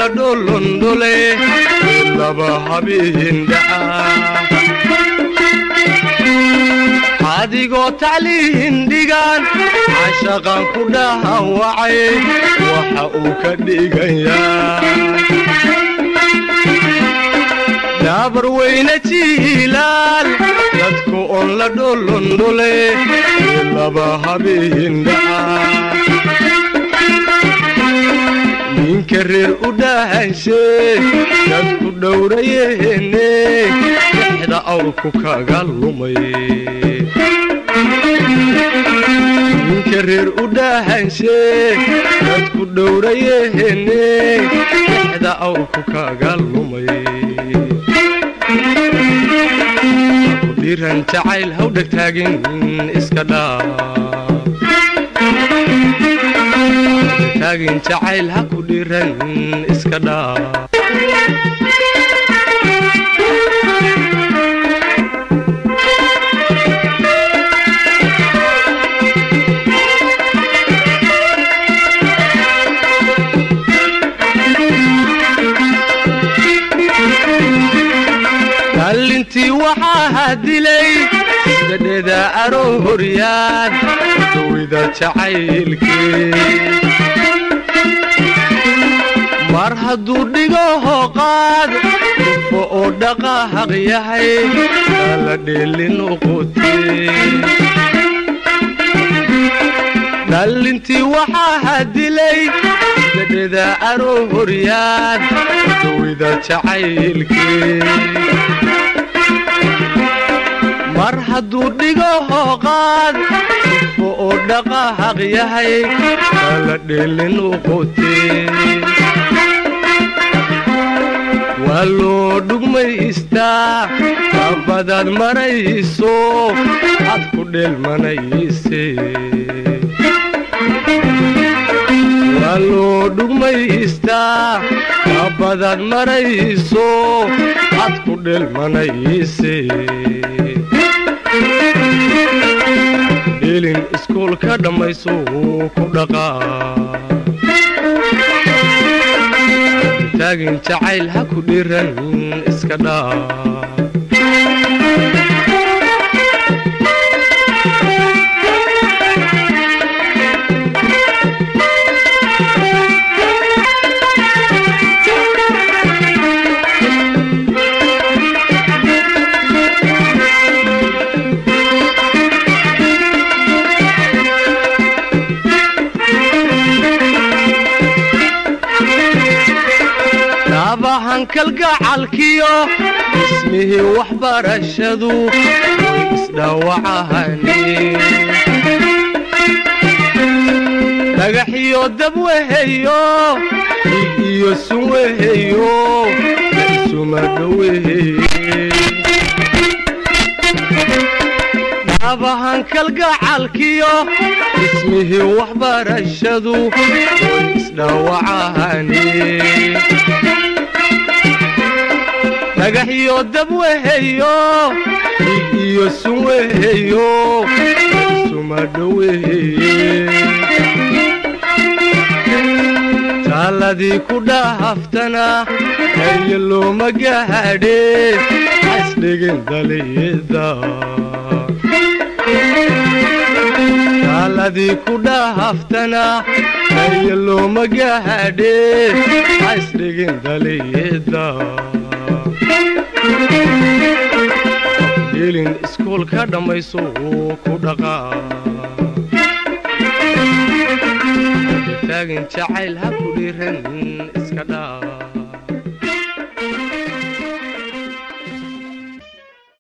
dholondhole laba habihindhaca adigoo tacliindhigan cashaqan ku dhahawacay waxa uu ka dhigayaa daabar weyne jiilaal dadku on la dholondhole laba habihindhaca ninka reer u dhahanshe dadku dhowrayeene dexda awrku kaga lumay ninka reer u dhahanshe dadku dhowrayeene dexda awrku kaga lumay dhiran jacayl haw dhegtaagin iska dhaaf taagin jacayl ha ku dhiran iska dhaaf dhallintii waxaa dilay sidadheda arooryaan dawida jacaylkii mar hadduu dhigo hoqaad dhufo oo dhaqaaq yahay ala dheelin uqutee dhallintii waxaa dilay sidadheda arooryaan dawida jacaylkii mar hadduu dhigo hooqaad dhufo oo dhaqaaq yahay ala dheelin uqutee waa loo dhugmaystaa abadaad marayso ad ku dheelmanayse waa loo dhugmaystaa abadaad marayso ad ku dheelmanayse dhelin iskuulka dhammayso ku dhaqaa taagin jacayl ha ku dhiran iska dhaaf hankalgacalkiyo ismihii waxbarashadu way isdhaawacahani dhagaxiyo dab weheyo dhiig iyo sun weheyo isumadhoweheye dhabahankalgacalkiyo ismihii waxbarashadu way isdhaawacahani dhagaxiyo dab weheyo dhiig iyo sun weheyo isumadhoweheye taaladii ku dhaaftana haye looma gaadhe hasdhigin daliyada taaladii ku dhaaftana haye looma gaadhe hasdhigin daliyada dhelin iskuulka dhammayso ku dhaqaa taagin jacayl ha ku dhiran iska dhaa